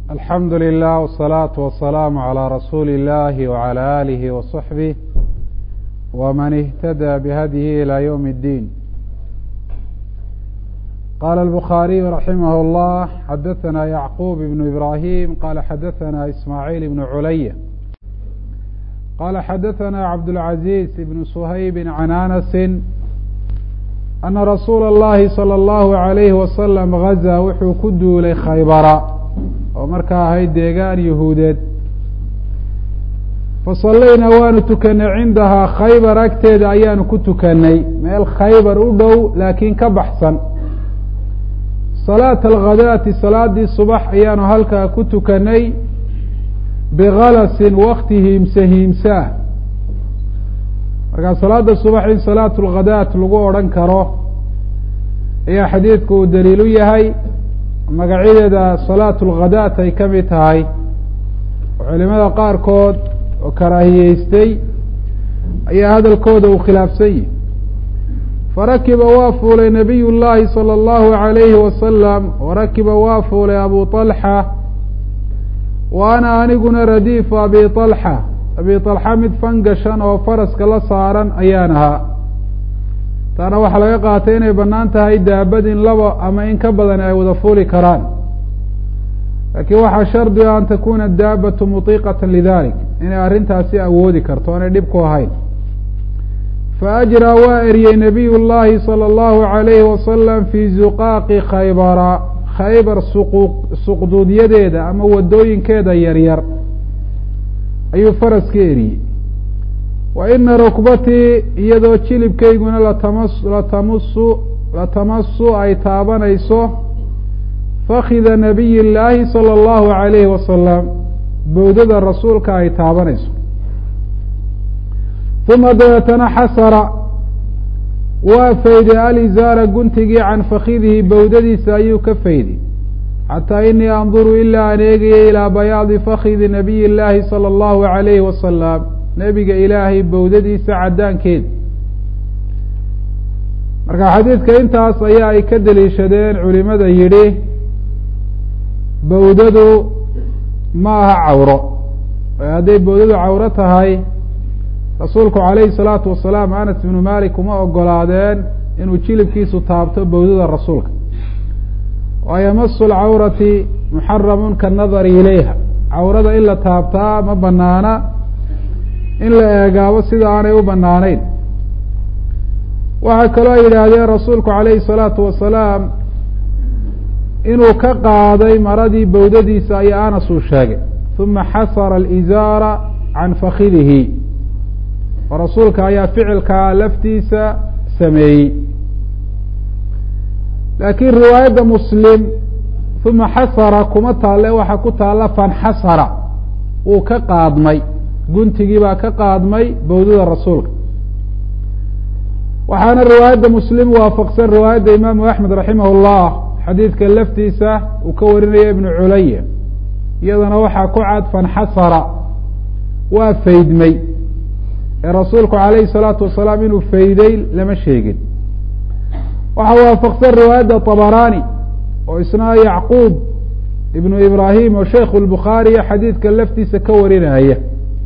alxamdu lilah wالsalaaةu wasalaamu عalى rasuuli اllahi wعalى alihi waصaxbih wman اhtadى bhadyihi ilى ywm اddiin qala الbukhaariyu raximah اllah xadaثana yacqub ibn ibrahim qala xadaثana ismaaعiil ibn culaya qala xadaثana cabdاlcaزiz ibn shaybi can anasi ana rasuula اllahi salى اllahu عalayhi wasalam gazaa wuxuu ku duulay khaybara oo markaa ahayd deegaan yahuudeed fasallayna waanu tukanay cindahaa khaybar agteeda ayaanu ku tukanay meel khaybar u dhow laakiin ka baxsan salaata alghadaati salaadii subax ayaanu halkaa ku tukanay bikalasin wakti hiimse hiimsaah markaa salaada subax in salaatu lghadaat lagu odhan karo ayaa xadiidku uu daliil u yahay magacyadeeda salaatu lghadaat ay ka mid tahay oo culimada qaarkood oo karaahiyeystay ayaa hadalkooda uu khilaafsan yihi farakiba waa fuulay nabiy llaahi salى اllahu عalayhi wasalam warakiba waa fuulay abu طalxa wa ana aniguna radiifu abi طalxa abi طalxa mid fangashan oo faraska la saaran ayaan ahaa taana waxaa laga qaatay inay bannaan tahay daabad in laba ama in ka badan ay wada fuuli karaan laakiin waxaa shardiga an takuna daabatu mutiiqata lidalik inay arrintaasi awoodi karto aanay dhib ku ahayn faajraa waa eriyey nabiy llaahi salى اllahu عalayhi wasalam fii zuqaaqi khaybara khaybar suqu suqduudyadeeda ama wadooyinkeeda yaryar ayuu faraska eriyey wa ina rukbatii iyadoo jilibkayguna latamas latamusu latamasu ay taabanayso fakida nabiy llaahi salى اllahu عalayhi wasalam bowdada rasuulka ay taabanayso uma dabeetana xasara waa fayday alizaara guntigii can fakidihi bowdadiisa ayuu ka fayday xataa inii anduru ilaa aan eegayay ilaa bayaadi fakidi nabiy illaahi salى اllahu عalayhi wasalam nebiga ilaahay bowdadiisa caddaankeeda marka xadiidka intaas ayaa ay ka deliishadeen culimada yidhi bowdadu ma aha cawro hadday bowdadu cawro tahay rasuulku calayhi salaatu wasalaam anas ibnu malik uma ogolaadeen inuu jilibkiisu taabto bowdada rasuulka waayo masu lcawrati muxaramun kanadari ilayha cawrada in la taabtaa ma banaana in la eegaabo sida aanay u banaanayn waxaa kaloo ay yidhaahdeen rasuulku calayhi salaatu wasalaam inuu ka qaaday maradii bowdadiisa ayaa anas uu sheegay uma xasara alizaara can fakidihi oo rasuulka ayaa ficilkaa laftiisa sameeyey laakiin riwaayadda muslim uma xasara kuma taalle waxaa ku taalla fanxasara wuu ka qaadmay guntigii baa ka qaadmay bowdada rasuulka waxaana riwaayadda muslim waafaqsan riwaayadda imaamu axmed raximah llah xadiidka laftiisa uu ka warinaya ibnu culaya iyadana waxaa ku cad fanxasara waa faydmay ee rasuulku calayhi salaatu wasalaam inuu fayday lama sheegin waxaa waafaqsan riwaayadda طabarani oo isna yacquub ibnu ibrahim oo sheikhu lbukhaariya xadiidka laftiisa ka warinaya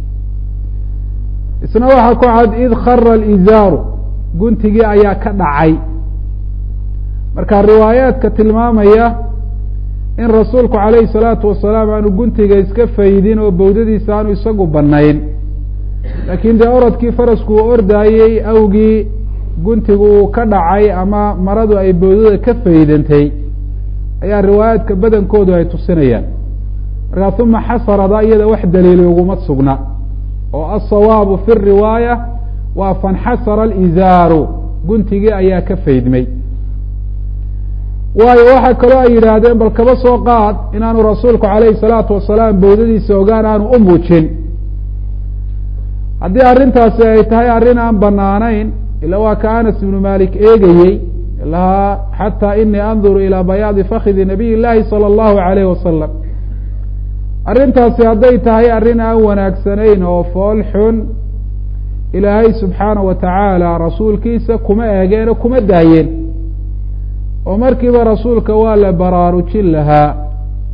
isna waxaa ku cad id khara alizaaru guntigii ayaa ka dhacay marka riwaayaadka tilmaamaya in rasuulku calayhi salaatu wasalaam aanu guntiga iska faydin oo bowdadiisa aanu isagu banayn laakiin dee orodkii farasku uu ordaayey awgii guntigu uu ka dhacay ama maradu ay bowdada ka faydantay ayaa riwaayaadka badankoodu ay tusinayaan markaa uma xasarada iyada wax daliili uguma sugna oo asawaabu fi riwaaya waa fanxasara alizaaru guntigii ayaa ka faydmay waayo waxaa kaloo ay yidhaahdeen bal kaba soo qaad inaanu rasuulku calayhi salaatu wasalaam bowdadiisa ogaan aanu u muujin haddii arrintaasi ay tahay arrin aan banaanayn ila waa ka anas ibnu malik eegayey lahaa xataa inii anduru ilaa bayaadi fakidi nabiy llaahi salى اllahu alayh wasalam arrintaasi hadday tahay arrin aan wanaagsanayn oo fool xun ilaahay subxaana wa tacaala rasuulkiisa kuma eegeen oo kuma daayeen oo markiiba rasuulka waa la baraarujin lahaa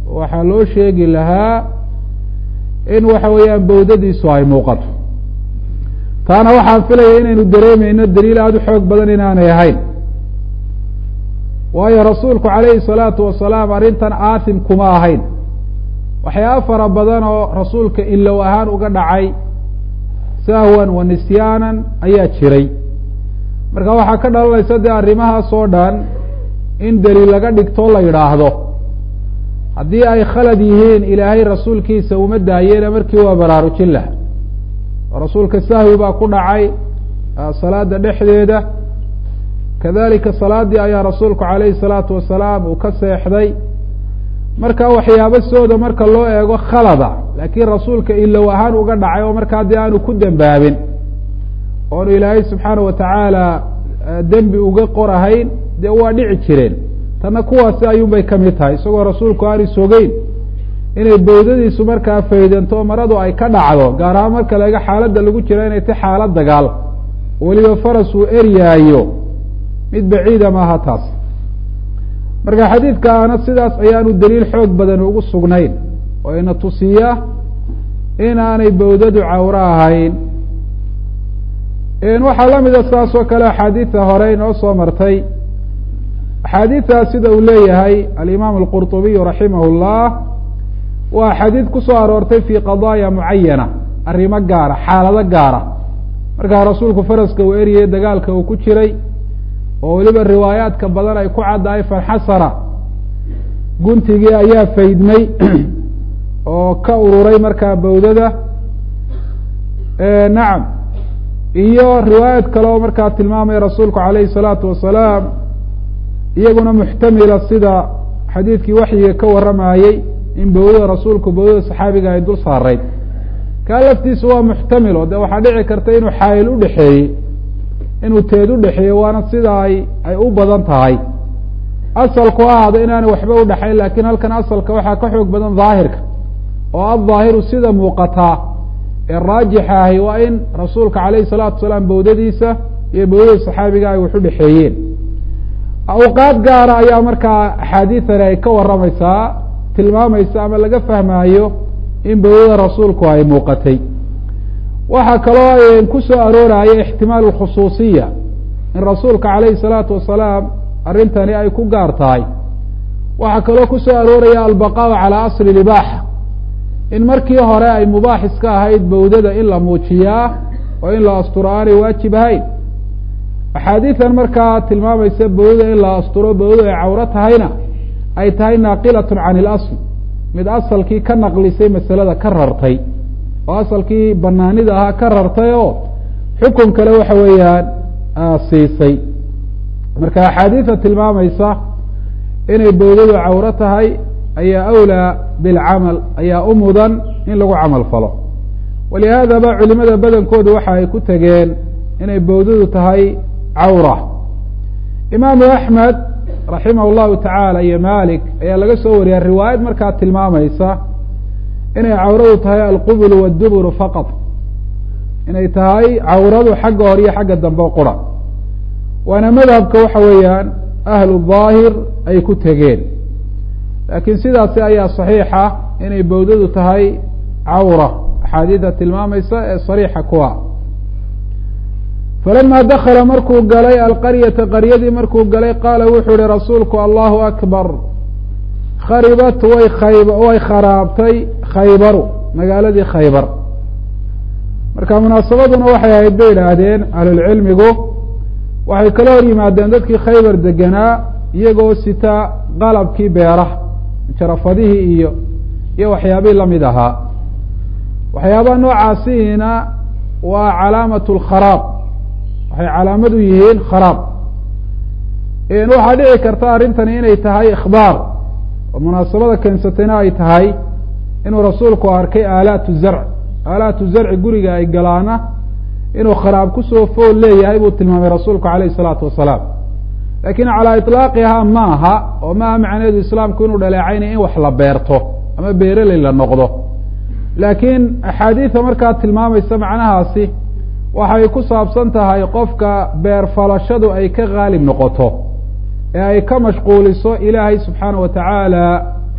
waxaa loo sheegi lahaa in waxa weeyaan bawdadiisu ay muuqato taana waxaan filaya inaynu dareemeyno daliil aada u xoog badan inaanay ahayn waayo rasuulku calayhi salaatu wasalaam arrintan aathim kuma ahayn waxyaaba fara badan oo rasuulka ilow ahaan uga dhacay sahwan wa nisyaanan ayaa jiray marka waxaa ka dhalanaysa dee arrimahaas oo dhan in daliil laga dhigto la yidhaahdo haddii ay khalad yihiin ilaahay rasuulkiisa uma daayeena markii waa baraarujin laha oo rasuulka sahwi baa ku dhacay salaada dhexdeeda kadalika salaadii ayaa rasuulku calayhi salaatu wasalaam uu ka seexday marka waxyaabo sooda marka loo eego khalada laakiin rasuulka ilow ahaan uga dhacay oo markaa dee aanu ku dembaabin oonu ilaahay subxaana wa tacaala dembi uga qorahayn dee waa dhici jireen tanna kuwaasi ayuunbay ka mid tahay isagoo rasuulku aanu sogeyn inay bawdadiisu markaa faydanto maradu ay ka dhacdo gaar ahaan marka laga xaaladda lagu jiro inay ta xaalad dagaal weliba faras uu eryaayo mid baciida maaha taas marka xadiidkaana sidaas ayaanu daliil xoog badan ugu sugnayn oo ina tusiya inaanay bawdadu cawro ahayn waxaa la mida saas oo kale axaadiida hore inoo soo martay axaadiidtaas sida uu leeyahay alimaam alqurطubiyu raximah اllah waa axaadiid ku soo aroortay fi qadaaya mucayana arrimo gaara xaalado gaara markaa rasuulku faraska uu eriyey dagaalka uu ku jiray oo weliba riwaayaadka badan ay ku caddahay fanxasara guntigii ayaa faydmay oo ka ururay markaa bawdada nacam iyo riwaayad kale oo markaa tilmaamaya rasuulku calayhi salaatu wasalaam iyaguna muxtamila sida xadiidkii waxyiga ka warramayey in bawdada rasuulku bawdada saxaabiga ay dul saarayd kaa laftiisu waa muxtamil oo de waxaa dhici karta inuu xaayil udhexeeyey inuu teed udhexeeyey waana sida ay ay u badan tahay asalku ahaado inaanay waxba udhexayn lakin halkan asalka waxaa ka xoog badan daahirka oo addaahiru sida muuqataa ee raajixa ahi waa in rasuulka calayhi salaatu wasalaam bawdadiisa iyo bawdada saxaabiga ay wax udhexeeyeen awqaad gaara ayaa markaa axaadiidani ay ka warramaysaa tilmaamaysa ama laga fahmaayo in bawdada rasuulku ay muuqatay waxaa kaloo ku soo arooraya ixtimaal khusuusiya in rasuulka calayhi salaatu wasalaam arrintani ay ku gaar tahay waxaa kaloo ku soo arooraya albaqaau calaa asli libaaxa in markii hore ay mubaax iska ahayd bawdada in la muujiyaa oo in la asturo aanay waajib ahayn axaadiidan markaa tilmaamaysa bawdada in la asturo bawdada ay cawro tahayna ay tahay naaqilatun can ilasl mid asalkii ka naqlisay masalada ka rartay oo asalkii banaanida ahaa ka rartay oo xukun kale waxa weeyaan siisay marka axaadiida tilmaamaysa inay bawdadu cawro tahay ayaa awlaa bilcamal ayaa u mudan in lagu camal falo walihaadaba culimada badankoodu waxa ay ku tegeen inay bawdadu tahay cawra imaamu axmed raximah llahu tacaala iyo malik ayaa laga soo wariyaa riwaayad markaa tilmaamaysa inay cawradu tahay alqubul wadduburu faqad inay tahay cawradu xagga hore iyo xagga dambe qura waana madhabka waxa weeyaan ahlu daahir ay ku tegeen laakiin sidaasi ayaa saxiixa inay bawdadu tahay cawra axaadiida tilmaamaysa ee sariixa kuwa falama dakala markuu galay alqaryata qaryadii markuu galay qaala wuxuu yihi rasuulku allahu akbar kharibat way khayb way kharaabtay khaybaru magaaladii khaybar marka munaasabaduna waxay ahayd bay idhaahdeen ahlulcilmigu waxay kala hor yimaadeen dadkii khaybar deganaa iyagoo sita qalabkii beeraha jarafadihii iyo iyo waxyaabihii lamid ahaa waxyaabaha noocaasiina waa calaamat lkharaab waxay calaamad u yihiin kharaab waxaa dhici karta arrintani inay tahay ikhbaar oo munaasabada keensatayna ay tahay inuu rasuulku arkay aalaatu zarc aalaatu zarci guriga ay galaana inuu kharaab kusoo fool leeyahay buu tilmaamay rasuulku calayhi isalaatu wasalaam laakiin calaa iطlaaqihaa ma aha oo maaha macnaheedu islaamku inuu dhaleecaynaya in wax la beerto ama beereley la noqdo laakiin axaadiida markaa tilmaamaysa macnahaasi waxay ku saabsan tahay qofka beer falashadu ay ka haalib noqoto ee ay ka mashquuliso ilaahay subxaana wa tacaala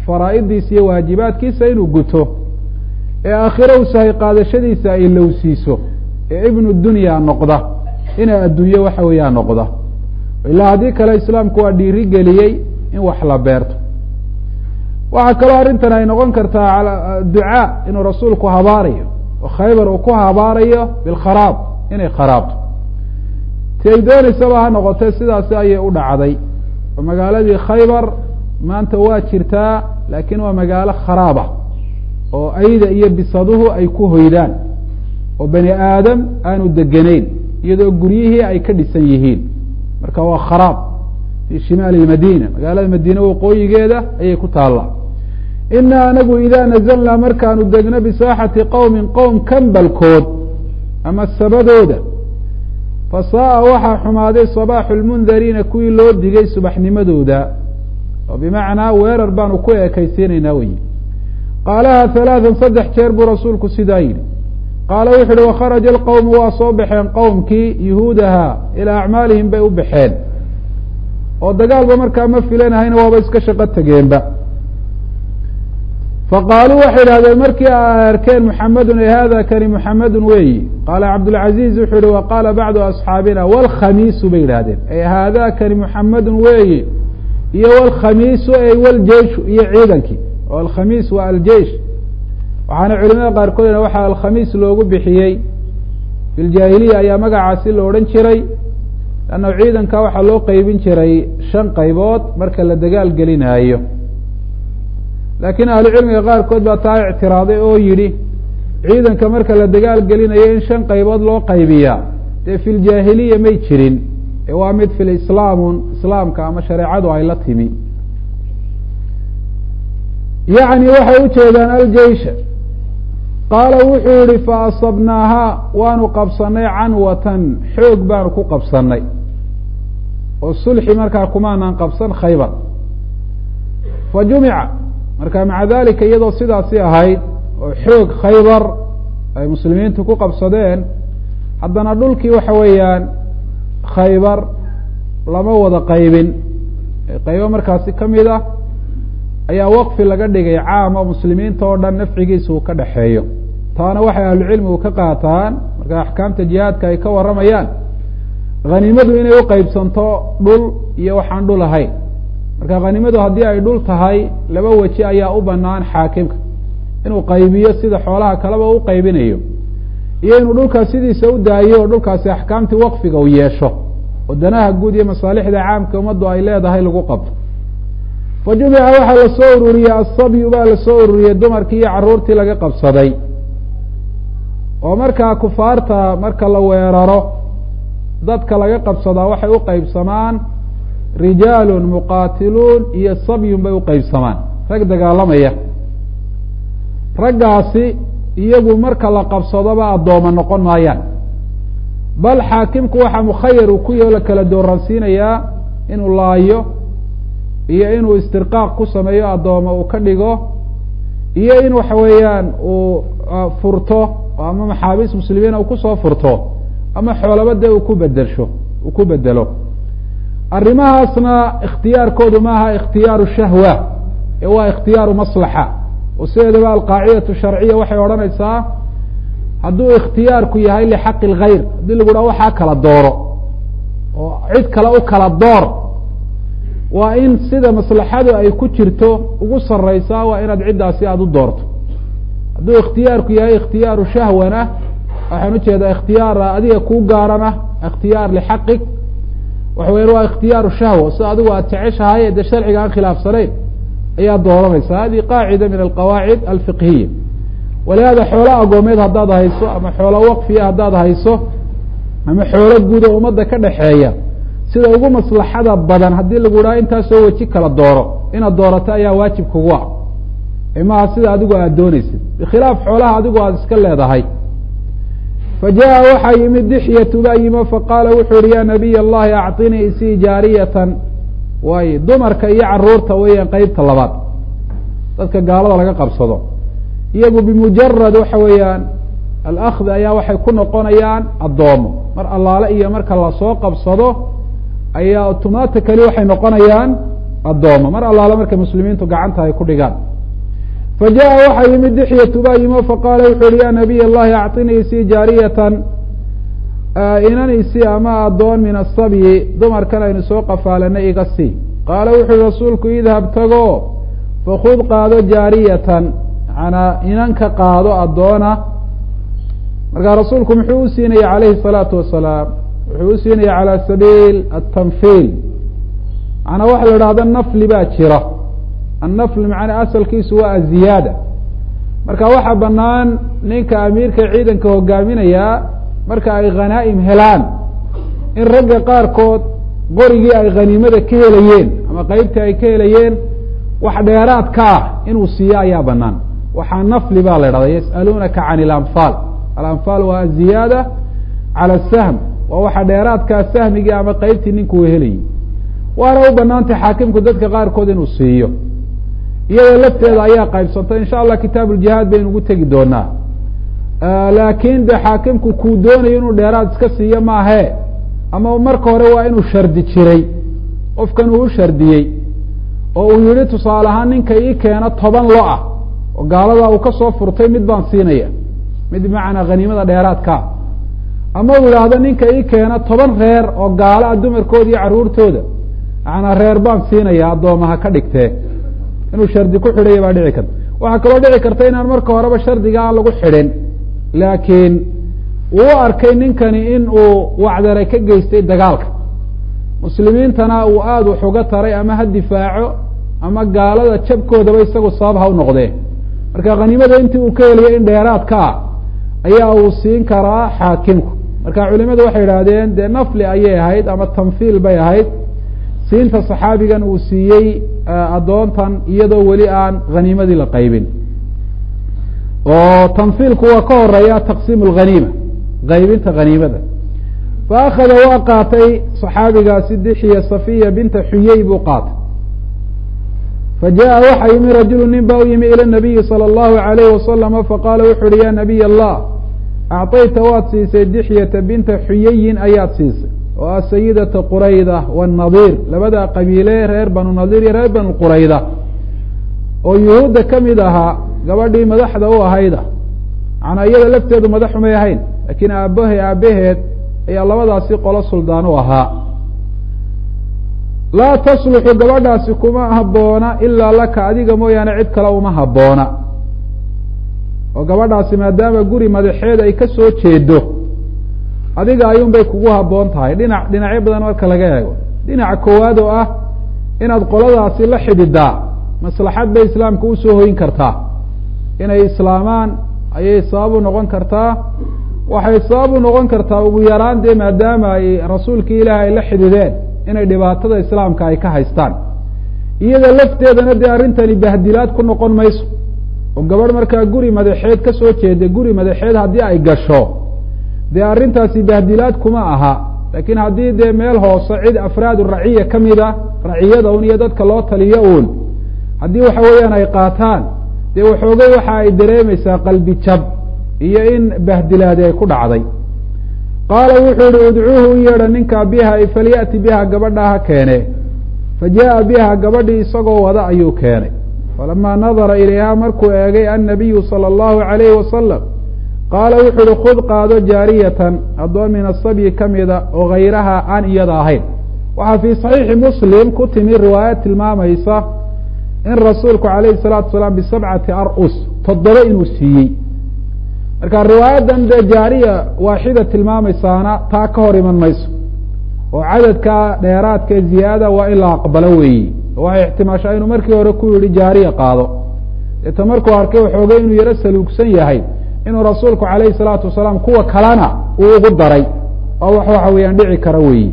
faraa'idiisa iyo waajibaadkiisa inuu guto ee aakhiro u sahay qaadashadiisa ay lowsiiso ee ibnu dunya noqda ina adduunye waxa weeyaa noqda ilaa haddii kale islaamku waa dhiiri geliyey in wax la beerto waxaa kaloo arrintan ay noqon kartaa ducaa inuu rasuulku habaarayo oo khaybar uu ku habaarayo bilkharaab inay kharaabto ti ay dooneysaba ha noqotee sidaasi ayay u dhacday oo magaaladii khaybar maanta waa jirtaa laakiin waa magaalo kharaab ah oo ayda iyo bisaduhu ay ku hoydaan oo bani aadam aanu degeneyn iyadoo guryihii ay ka dhisan yihiin marka waa kharaab fi shimaali lmadiina magaalada madiine waqooyigeeda ayay ku taallaa ina anagu idaa nazalnaa markaanu degno bisaaxati qowmin qowm kambalkood ama sabadooda fasaaa waxaa xumaaday sabaaxu lmundariina kuwii loo digay subaxnimadooda oo bimacnaa weerar baanu ku ekaysiinaynaa wey qaalaha halaatan saddex jeer buu rasuulku sidaa yidhi qaala wuxu uhi wakharaja alqowmu waa soo baxeen qowmkii yuhuudaha ilaa acmaalihim bay u baxeen oo dagaalba markaa ma filanahayna waaba iska shaqo tegeenba faqaaluu waxay idhahdeen markii ay arkeen muxamedun e hada kani muxamedun weeyi qaala cabdulcaziiz wuxuu yihi wa qaala bacdu asxaabina wlkhamiisu bay yidhahdeen e haada kani muxamedun weeyi iyo wlkhamiisu ey wljeishu iyo ciidankii oo alkhamiis waa aljeish waxaana culimada qaarkood waxaa alkhamiis loogu bixiyey fi ljaahiliya ayaa magacaasi la odhan jiray lanna ciidanka waxaa loo qeybin jiray shan qaybood marka la dagaal gelinaayo laakiin ahlucilmiga qaarkood baa taa ictiraaday oo yidhi ciidanka marka la dagaal gelinayo in shan qaybood loo qaybiyaa dee fi ljaahiliya may jirin ee waa mid fi lislaamun islaamka ama shareecadu ay la timi yacni waxay u jeedaan aljeisha qaala wuxuu yihi fa asabnaahaa waanu qabsanay canwatan xoog baanu ku qabsanay oo sulxi markaa kumaanaan qabsan khaybar fa jumica marka maca dalika iyadoo sidaasi ahayd oo xoog khaybar ay muslimiintu ku qabsadeen haddana dhulkii waxa weeyaan khaybar lama wada qaybin qaybo markaasi ka mid ah ayaa waqfi laga dhigay caama muslimiinta oo dhan nafcigiisa uu ka dhexeeyo taana waxay ahlucilmigu ka qaataan marka axkaamta jihaadka ay ka warramayaan hanimadu inay u qeybsanto dhul iyo waxaan dhul ahayn marka hanimadu haddii ay dhul tahay laba weji ayaa u banaan xaakimka inuu qaybiyo sida xoolaha kaleba u qaybinayo iyo inuu dhulkaas sidiisa u daayo oo dhulkaasi axkaamtii waqfiga uu yeesho oo danaha guud iyo masaalixda caamka ummaddu ay leedahay lagu qabto fa jumica waxaa lasoo ururiyey asabyu baa lasoo ururiyey dumarkii iyo caruurtii laga qabsaday oo markaa kufaarta marka la weeraro dadka laga qabsadaa waxay u qeybsamaan rijaalun muqaatiluun iyo sabyun bay u qeybsamaan rag dagaalamaya raggaasi iyagu marka la qabsadoba addooma noqon maayaan bal xaakimku waxaa mukhayar uu ku yao la kala dooransiinayaa inuu laayo iyo inuu istirqaaq ku sameeyo addooma uu ka dhigo iyo in waxa weeyaan uu furto ama maxaabiis muslimiina uu kusoo furto ama xoolaba dee uu ku bedelsho uu ku bedelo arrimahaasna ikhtiyaarkoodu maaha ikhtiyaaru shahwa ee waa ikhtiyaaru maslaxa oo sideedaba alqaacidatu sharciya waxay odhanaysaa hadduu ikhtiyaarku yahay lixaqi اlgayr haddii lagu dhaha waxaa kala dooro oo cid kale u kala door waa in sida maslaxadu ay ku jirto ugu sareysaa waa inaad ciddaasi aada u doorto hadduu ikhtiyaarku yahay ikhtiyaaru shahwana waxaan ujeedaa ikhtiyaar adiga kuu gaarana ikhtiyaar lixaqig waxa weyan waa ikhtiyaaru shahwa sida adigu aad jeceshahay dee sharciga aan khilaafsanayn ayaa dooranaysa hadihi qaacida min alqawaacid alfiqhiya walihada xoolo agoomeed haddaad hayso ama xoolo waqfiya haddaad hayso ama xoolo guud oo ummadda ka dhexeeya sida ugu maslaxada badan haddii lagu dhaha intaasoo weji kala dooro inaad doorato ayaa waajib kugu ah imaha sida adigu aad dooneysid bikhilaaf xoolaha adigu aada iska leedahay fa jaa waxaa yimid dixyatu baa yimo faqaala wuxuu yihi ya nabiy allahi acطinii isii jaariyatan waayo dumarka iyo caruurta weeyaan qeybta labaad dadka gaalada laga qabsado iyagu bimujarad waxa weeyaan alakdi ayaa waxay ku noqonayaan addoomo mar allaale iyo marka lasoo qabsado ayaa automatically waxay noqonayaan addooma mar allaale markay muslimiintu gacanta ay ku dhigaan fa jaءa waxaa yimid dixyatu baa yimo faqaala wuxu uhi ya nabiy اllahi acطinii sii jaariyatan inan isi ama addoon min asabyi dumarkan aynu soo qafaalanay iga sii qaala wuxu uhi rasuulku idhab tago fakud qaado jaariyatan manaa inanka qaado addoona markaa rasuulku muxuu u siinaya calayhi الsalaatu wasalaam wuxuu u siinaya calى sabiil atanfiil manaa waxa la idhahda nafli baa jira annafli macnaa asalkiisu waa aziyaada marka waxaa banaan ninka amiirka ciidanka hogaaminayaa marka ay khanaa'im helaan in ragga qaarkood qorigii ay khaniimada ka helayeen ama qeybtii ay ka helayeen wax dheeraad ka ah inuu siiyo ayaa banaan waxaa nafli baa la idhahda yas'aluunaka can ilanfaal alanfaal waa aziyaada cala asahm waa waxa dheeraadkaa sahmigii ama qeybtii ninkuu helayay waana u banaantay xaakimku dadka qaarkood inuu siiyo iyadoo lafteeda ayaa qaybsantay insha allah kitaab uljihaad baynu ugu tegi doonaa laakiin de xaakimku kuu doonayo inuu dheeraad iska siiyo maahe ama marka hore waa inuu shardi jiray qofkan uu u shardiyey oo uu yihi tusaale ahaan ninka ii keena toban lo ah oo gaaladaa uu kasoo furtay mid baan siinaya mid bimacnaa khaniimada dheeraadkaa ama uu yidhaahdo ninka ii keena toban reer oo gaalo ah dumarkooda iyo carruurtooda macnaa reer baan siinaya addoomaha ka dhigtee inuu shardi ku xidhaya baa dhici karta waxaa kaloo dhici karta inaan marka horeba shardiga aan lagu xidhin laakiin uu u arkay ninkani in uu wacdaray ka geystay dagaalka muslimiintana uu aada wax uga taray ama ha difaaco ama gaalada jabkoodaba isagu sabab ha u noqdee marka khaniimada intii uu ka heliyo in dheeraadka ah ayaa uu siin karaa xaakimku marka culimadu waxay idhaahdeen dee nafli ayay ahayd ama tanfiil bay ahayd siinta saxaabigan uu siiyey addoontan iyadoo weli aan khaniimadii la qaybin oo tanfiilku waa ka horeeya taqsiim alghaniima qaybinta khaniimada fa akhada waa qaatay saxaabigaasi dixiya safiya binta xuyey buu qaatay fa jaءa waxa yimi rajulu nin ba u yimi ilى nabiyi salى اllahu alayh wasalama faqaala wuxu uhi ya nabiy allah acطayta waad siisay dixyata binta xuyeyin ayaad siisay oo ah sayidata qurayda wannadiir labada qabiile reer banu nadiir iyo reer banu qurayda oo yuhuudda ka mid ahaa gabadhii madaxda u ahayda macnaa iyada lafteedu madaxumay ahayn laakiin aabahe aabaheed ayaa labadaasi qolo suldaan u ahaa laa tasluxu gabadhaasi kuma habboona ilaa laka adiga mooyaane cid kale uma habboona oo gabadhaasi maadaama guri madaxeed ay ka soo jeedo adiga ayuun bay kugu habboon tahay dhinac dhinacyo badan marka laga eego dhinaca koowaad oo ah inaad qoladaasi la xididaa maslaxad bay islaamka usoo hoyin kartaa inay islaamaan ayay sabab u noqon kartaa waxay sabab u noqon kartaa ugu yaraan dee maadaama ay rasuulkii ilaah ay la xidideen inay dhibaatada islaamka ay ka haystaan iyada lafteedana dee arrintani bahdilaad ku noqon mayso oo gabadh markaa guri madaxeed ka soo jeeda guri madaxeed haddii ay gasho dee arrintaasi bahdilaad kuma aha laakiin haddii dee meel hoose cid afraad raciya ka mida raciyada un iyo dadka loo taliyo uun haddii waxa weeyaan ay qaataan dee waxoogay waxa ay dareemaysaa qalbi jab iyo in bahdilaadi ay ku dhacday qaala wuxuu yihi udcuuhu u yeedha ninkaa biha falya'ti biha gabadhaa ha keene fa jaءa biha gabadhii isagoo wada ayuu keenay falamaa nadara ilayha markuu eegay annabiyu salى اllahu alayhi wasalam qaala wuxuu uhi khud qaado jaariyatan addoon min asabyi ka mida oo hayraha aan iyada ahayn waxaa fii saxiixi muslim ku timi riwaayad tilmaamaysa in rasuulku alayhi salaatu salaam bisabcati ar-us toddoba inuu siiyey marka riwaayadan dee jaariya waaxida tilmaamaysaana taa ka hor iman mayso oo cadadka dheeraadka ziyaada waa in la aqbalo weeyi waxay ixtimaashaa inuu markii hore ku yihi jaariya qaado deeta markuu arkay waxoogay inuu yaro saluugsan yahay inuu rasuulku alayhi salaatu wasalaam kuwa kalena uu ugu daray oo wax waxa weeyaan dhici kara weeyi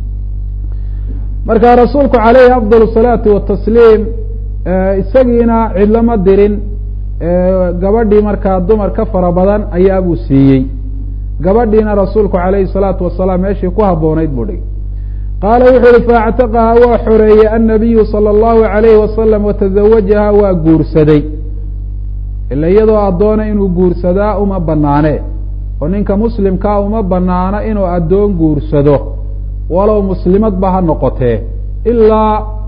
marka rasuulku alayhi afdal salaati watasliim isagiina cidlama dirin gabadhii markaa dumar ka fara badan ayaa buu siiyey gabadhiina rasuulku alayhi salaatu wasalaam meeshii ku habboonayd buu dhigay qaala wuxuu uhi faactaqaha waa xoreeyey annabiyu sala allahu alayhi wasalam watazawajaha waa guursaday ila iyadoo addoona inuu guursadaa uma banaane oo ninka muslimkaa uma banaano inuu addoon guursado walow muslimadba ha noqotee ilaa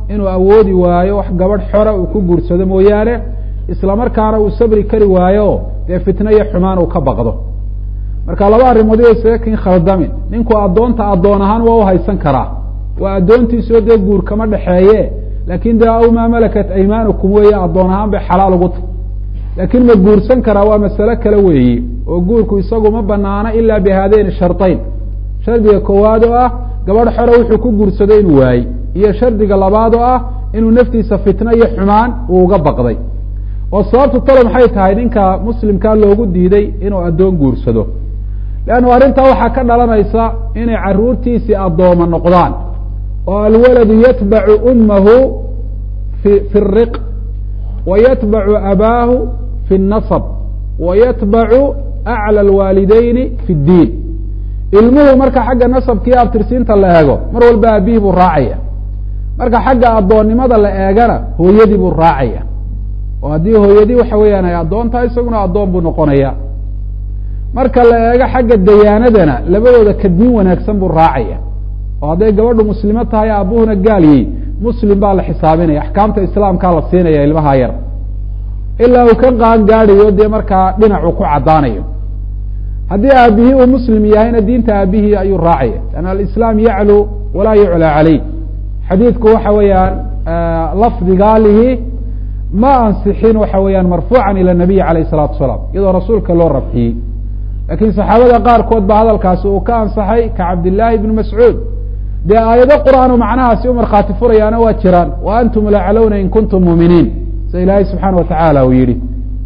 inuu awoodi waayo wax gabadh xora uu ku guursado mooyaane isla markaana uu sabri kari waayo dee fitno iyo xumaan uu ka baqdo marka laba arrimood iyo isaga kin khaldamin ninku addoonta addoon ahaan waa u haysan karaa waa addoontiisoo dee guur kama dhexeeye laakin de aw maa malakat aymaanukum weeye addoon ahaan bay xalaal ugu tahy laakiin ma guursan karaa waa masale kale weeye oo guurku isagu ma banaano ila bi haadayn shardayn shardiga koowaad oo ah gabadh xore wuxuu ku guursado inuu waayey iyo shardiga labaad oo ah inuu naftiisa fitno iyo xumaan uu uga baqday oo sababtu talo maxay tahay ninka muslimkaa loogu diiday inuu addoon guursado leannu arrintaa waxaa ka dhalanaysa inay caruurtiisii addooma noqdaan oo alwaladu yatbacu ummahu fi fi riq wa yatbacu abaahu fi اnasab wa yatbacu aclى alwaalideyni fi اddiin ilmuhu marka xagga nasabkiiyo abtirsiinta la eego mar walba aabihii buu raacaya marka xagga addoonnimada la eegana hooyadii buu raacaya oo haddii hooyadii waxa weeyaan ay addoon tahay isaguna addoon buu noqonaya marka la eego xagga dayaanadana labadooda ka diin wanaagsan buu raacaya oo hadday gabadhu muslimo tahay aabuhuna gaaliyey muslim baa la xisaabinaya axkaamta islaamkaa la siinaya ilmaha yar ilaa uu ka qaan gaadhayo dee markaa dhinacu ku caddaanayo haddii aabihii uu muslim yahayna diinta aabihii ayuu raacaya an alislaam yaclu walaa yuclaa caleyh xadiidku waxa weeyaan lafdigaalihi ma ansixin waxa weeyaan marfuucan ila nabiy alayh الsalatu asalaam iyadoo rasuulka loo rafciyey lakiin saxaabada qaarkood ba hadalkaasi uu ka ansaxay ka cabdillaahi bni mascuud dee aayado qur'aan oo macnahaasi u markhaati furayaana waa jiraan wa antum laclowna in kuntum muuminiin sida ilaahay subxaana watacaala uu yihi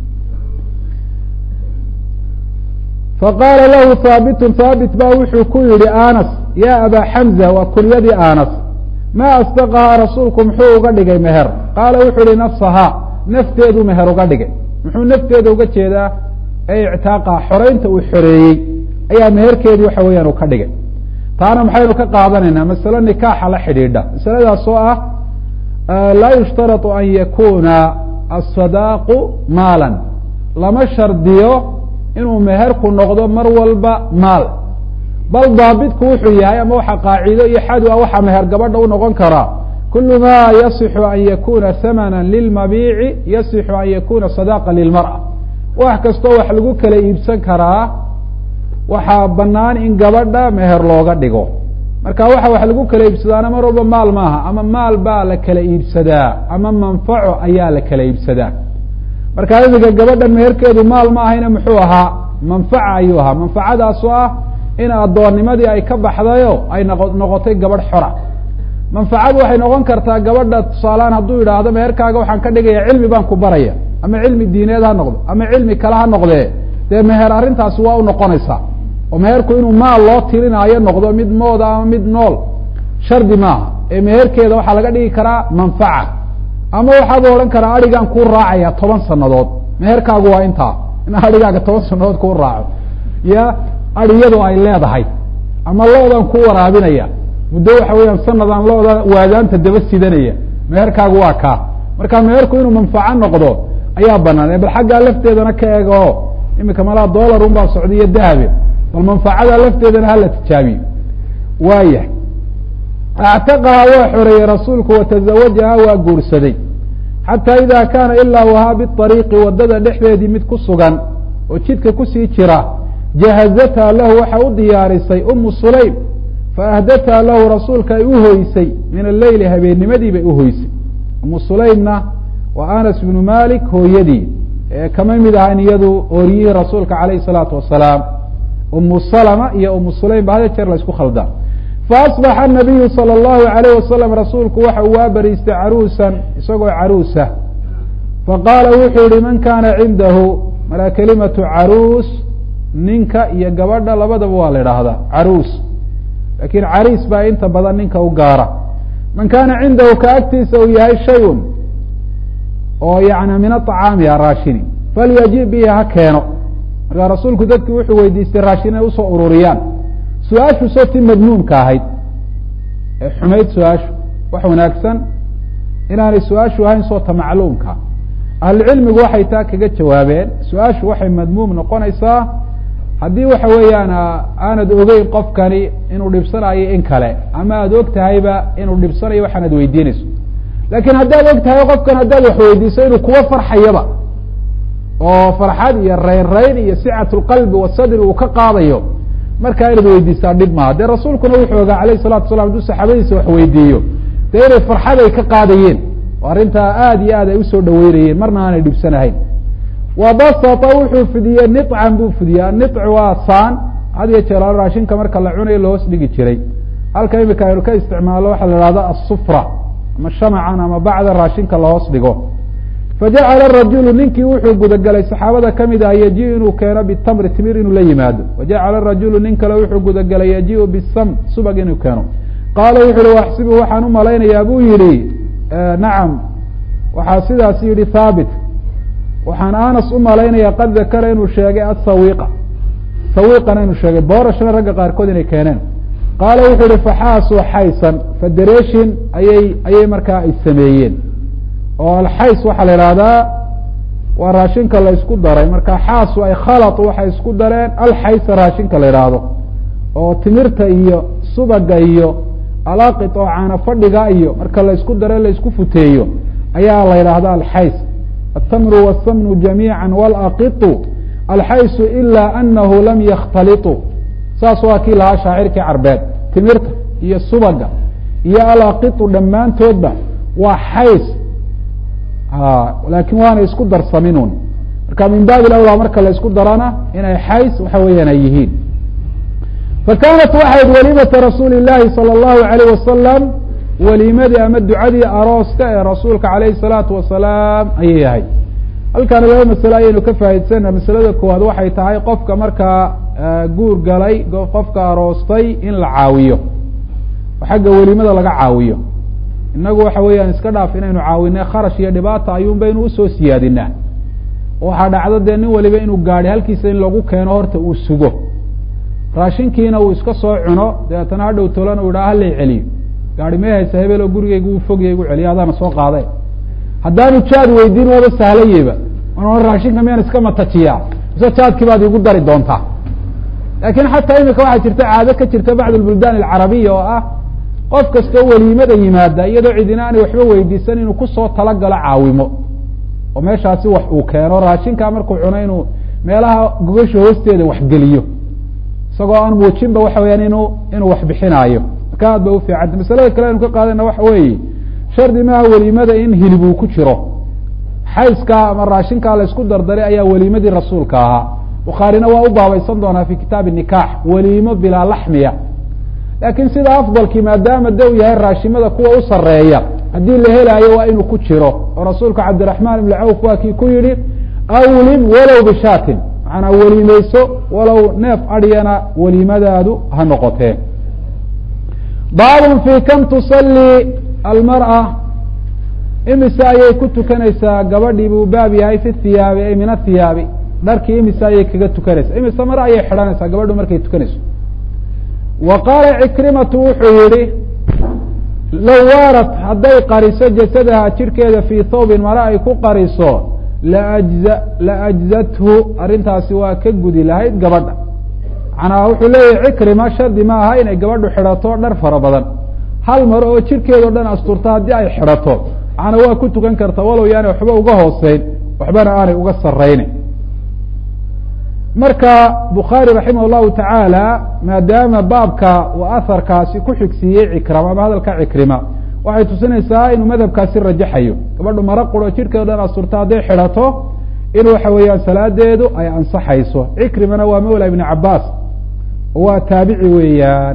faqaala lahu haabitun haabit ba wuxuu ku yihi anas ya aba xamza waa kunyadii anas ma asdaqahaa rasuulku muxuu uga dhigay meher qaala wuxuu ihi nafsahaa nafteedu meher uga dhigay muxuu nafteeda uga jeedaa ee ictaaqa xoreynta uu xoreeyey ayaa meherkeedii waxa weeyaan uu ka dhigay taana maxaynu ka qaadanaynaa masalo nikaaxa la xidhiidha masaladaas oo ah laa yushtaratu an yakuna asadaaqu maalan lama shardiyo inuu meherku noqdo mar walba maal bal daabitku wuxuu yahay ama waxa qaacido iyo xadu a waxa meher gabadha u noqon karaa kulu ma yasixu an yakuna hamana lilmabiici yasixu an yakuna sadaqa lilmar'a wax kastoo wax lagu kala iibsan karaa waxaa banaan in gabadha meher looga dhigo marka waxa wax lagu kala iibsadaana mar walba maal maaha ama maal baa la kala iibsadaa ama manfaco ayaa la kala iibsadaa marka imika gabadha meherkeedu maal ma ahayna muxuu ahaa manfaca ayuu ahaa manfacadaas oo ah in addoonnimadii ay ka baxdayo ay noqo noqotay gabadh xora manfacadu waxay noqon kartaa gabadha tusaalehaan hadduu yidhaahdo meherkaaga waxaan ka dhigaya cilmi baan ku baraya ama cilmi diineed ha noqdo ama cilmi kale ha noqdee dee meher arrintaasi waa u noqonaysaa oo meherku inuu maal loo tirinaayo noqdo mid mooda ama mid nool shardi maaha ee meherkeeda waxaa laga dhigi karaa manfaca ama waxaaba odhan karaa adhigaan kuu raacaya toban sanadood meherkaagu waa intaa in adhigaaga toban sanadood kuu raaco ya adhiyadu ay leedahay ama loodaan ku waraabinaya muddo waxa weeyaan sanadaan looda waadaanta daba sidanaya meherkaagu waa kaa marka meherku inuu manfaco noqdo ayaa banaan bal xaggaa lafteedana ka eega o imika malaa dollar un baa socda iyo dahabe bal manfacada lafteedana hala tijaabiyo waaya actaqaha waa xoreeyey rasuulku watazawajaha waa guursaday xataa ida kaana ilaa wahaa biariiqi wadada dhexdeedii mid ku sugan oo jidka kusii jira jahazatha lahu waxa u diyaarisay umu sulaym faahdatha lahu rasuulka ay uhoysay min alleyli habeennimadii bay uhoysay umu sulaymna waa anas bnu malik hooyadii ee kama mid ahayn iyadu ooriyihii rasuulka calayh salaatu wasalaam umu salama iyo umu sulaym ba hada jeer la isku khaldaa faasbaxa nabiyu sala allahu alayh wasalam rasuulku waxa uu waa bariistay caruusan isagoo caruusa faqaala wuxuu yihi man kana cindahu mala kelimatu caruus ninka iyo gabadha labadaba waa la idhaahdaa caruus lakin cariis baa inta badan ninka u gaara man kana cindahu ka agtiisa uu yahay shayun oo yani min aطacaami a raashini falyaji bihi ha keeno markaa rasuulku dadki wuxuu weydiistay raashin inay usoo ururiyaan su-aashu soo ti madmuumka ahayd ee xumayd su-aashu wax wanaagsan inaanay su-aashu ahayn soo ta macluumka ahlucilmigu waxay taa kaga jawaabeen su-aashu waxay madmuum noqonaysaa haddii waxa weeyaan aanad ogeyn qofkani inuu dhibsanayo in kale ama aada og tahayba inuu dhibsanayo waxaanad weydiinayso laakiin haddaad og tahay qofkan haddaad wax weydiiso inuu kuwa farxayaba oo farxad iyo raynrayn iyo sicat lqalbi wasadri uu ka qaadayo markaa inaad weydiisaa dhib maaha dee rasuulkuna wuxuu ogaa alayh salatu salam hadduu saxaabadiisa wax weydiiyo dee inay farxad ay ka qaadayeen oo arrintaa aada iyo aad ay usoo dhaweynayeen marna aanay dhibsanahayn wa basata wuxuu fidiyey nican buu fidiyey anic waa saan had iyo jeer raashinka marka la cunayo lahoos dhigi jiray halka imika aynu ka isticmaalo waxaa la ihahda asufra ama shamacan ama bacda raashinka lahoos dhigo fajacala rajulu ninkii wuxuu gudagelay saxaabada kamid ah yaji inuu keeno bitamri timir inuu la yimaado wajacala rajulu nin kale wuxuu gudagelay yajiu bisam subag inuu keeno qaala wuxu uhi waxsibu waxaan u malaynayaa buu yihi nacam waxaa sidaas yihi haabit waxaan anas u malaynaya qad dakara inuu sheegay asawiqa sawiqana inuu sheegay boorashna ragga qaarkood inay keeneen qaala wuxuu yihi faxaasuu xaysan federation ayay ayay markaa ay sameeyeen oo alxays waxaa la ihahdaa waa raashinka la isku daray marka xaasu ay khalatu waxay isku dareen alxaysa raashinka la ihahdo oo timirta iyo subaga iyo alaqit oo caana fadhiga iyo marka la isku dare la isku futeeyo ayaa la yidhahda alxays atamru wاsamnu jamiica walaqitu alxaysu ila anahu lam yakhtaliطu saas waa kii lahaa shaacirkii carbeed timirta iyo subaga iyo alaqitu dhammaantoodba waa xays laakin waana isku darsaminun marka min baabi awlaa marka la isku darana inay xays waxa weeyaan ay yihiin fakanat waxayd walimata rasuuli اlahi salى اllahu alayh wasalam waliimadii ama ducadii arooska ee rasuulka alayh الsalaatu wasalaam ayay ahayd halkaana laba masale ayaynu ka faa'idsana masalada koowaad waxay tahay qofka markaa guur galay qofka aroostay in la caawiyo oo xagga welimada laga caawiyo inagu waxa weeyaan iska dhaaf inaynu caawine kharash iyo dhibaata ayuun baynu usoo siyaadinaa waxaa dhacdo dee nin waliba inuu gaadhi halkiisa in lagu keeno horta uu sugo raashinkiina uu iska soo cuno dabeetana hadhow tolana u idhaha halay celiyo gaari mee haysa hebel oo gurigeyga uu fogya igu celiyo adaana soo qaade haddaanu jaad weydiin waba sahlayeba an raashinka miyaan iska matajiyaa mise jaadkii baad igu dari doontaa laakiin xataa imika waxaa jirta caado ka jirta bacd lbuldaan alcarabiya oo ah qof kastoo weliimada yimaada iyadoo cidina aanay waxba weydiisan inuu kusoo talagalo caawimo oo meeshaasi wax uu keeno raashinkaa markuu cuno inuu meelaha gogasha hoosteeda waxgeliyo isagoo aan muujinba waxa weyaan inu inuu wax bixinaayo marka aad ba ufiicanta masalada kale aynu ka qaadana waxa weeye shardi maaha weliimada in hilib uu ku jiro xayskaa ama raashinkaa la isku dardaray ayaa weliimadii rasuulka ahaa bukhaarina waa u baabaysan doonaa fi kitaabi nikaax weliimo bilaa laxmiya laakiin sida afdalkii maadaama de u yahay raashimada kuwa u sareeya haddii la helaayo waa inuu ku jiro oo rasuulka cabdiraxmaan ibn cawf waa kii ku yihi awlim walow bishaatin macanaa weliimeyso walow neef adyana weliimadaadu ha noqotee baabun fi kam tusalii almar'a imise ayay ku tukanaysaa gabadhii buu baab yahay fi thiyaabi ay min athiyaabi dharkii imise ayay kaga tukanaysaa imise mar ayay xidhanaysaa gabadhu markay tukanayso wa qaala cikrimatu wuxuu yihi low waarat hadday qariso jasadaha jirhkeeda fii thawbin mare ay ku qariso laajza la ajzathu arrintaasi waa ka gudi lahayd gabadha macnaa wuxuu leeyahay cikrima shardi ma aha inay gabadhu xidhato dhar fara badan hal mar oo jirhkeedao dhan asturta haddii ay xidhato macnaa waa ku tukan karta walow yaanay waxba uga hooseyn waxbana aanay uga saraynin marka bukhaari raximah llahu tacaala maadaama baabka uu aharkaasi ku xigsiiyey cikrama ama hadalka cikrima waxay tusinaysaa inuu madhabkaasi rajaxayo gabadhu maro quro jirhkeedo dhan asturta hadday xidhato in waxa weeyaan salaadeedu ay ansaxayso cikrimana waa mawla ibni cabaas waa taabici weeyaan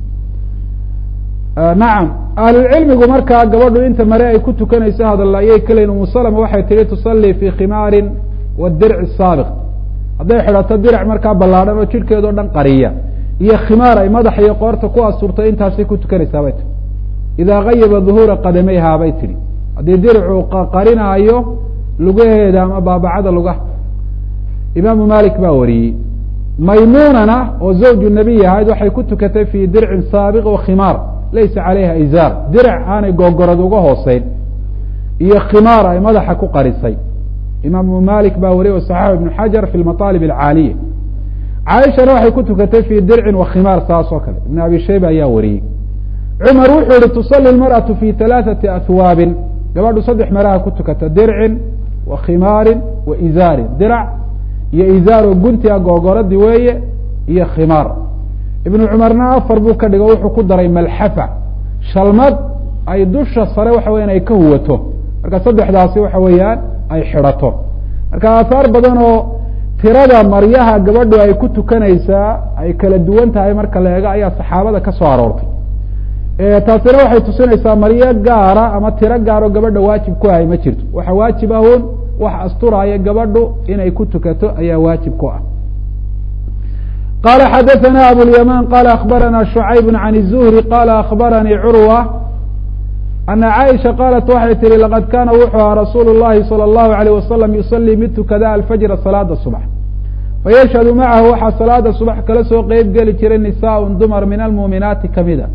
nacam ahlulcilmigu markaa gabadhu inta mare ay ku tukanayso hadal ayay kaleyn umu salama waxay tihi tusalii fi khimaarin wadirci saabiq hadday xidhato dirac markaa ballaadhan oo jirhkeedao dhan qariya iyo khimaar ay madaxa iyo qoorta ku asturtay intaasay ku tukanaysaa bay tihi idaa gayaba duhuura qadamayhaa bay tihi haddii diricu qarinaayo lugaheeda ama baabacada lugaha imaamu malik baa wariyey maymunana oo zawju nabiy ahayd waxay ku tukatay fi dircin saabiq wa khimaar laysa calayha izaar dirac aanay googorad uga hooseyn iyo khimaar ay madaxa ku qarisay imaamu malik baa wariyay saxax ibnu xajar fi maaalib alcaaliya caaishana waxay ku tukatay fi dircin wa khimaar saas oo kale ibn abi shayba ayaa wariyey cumar wuxuu yihi tusali lmarأaةu fi ثalaaثati ahwaabin gabadhu saddex maraha ku tukata dircin wa khimaarin wa izaarin dirac iyo izaaro guntiga googoradii weeye iyo khimaar ibnu cumarna afar buu ka dhigo wuxuu ku daray malxafa shalmad ay dusha sare waxa weyan ay ka huwato marka saddexdaasi waxa weeyaan ay xidhato marka aahaar badan oo tirada maryaha gabadhu ay ku tukanaysaa ay kala duwan tahay marka la eego ayaa saxaabada ka soo aroortay taasina waxay tusinaysaa maryo gaara ama tiro gaaroo gabadha waajib ku ahay ma jirto waxa waajib ahun wax asturaya gabadhu inay ku tukato ayaa waajib ku ah qala xadaثna abulyaman qala akbarana shucayb can الzuhri qala akbaranii curwa ana caaisha qaalat waxay tihi laqad kaana wuxuu ahaa rasuulu llahi salى اllahu alayh wasalam yusalii mid tukada alfajra salaada subax fayashhadu macahu waxaa salaada subax kala soo qeyb geli jiray nisaaء dumar min almuuminaati kamida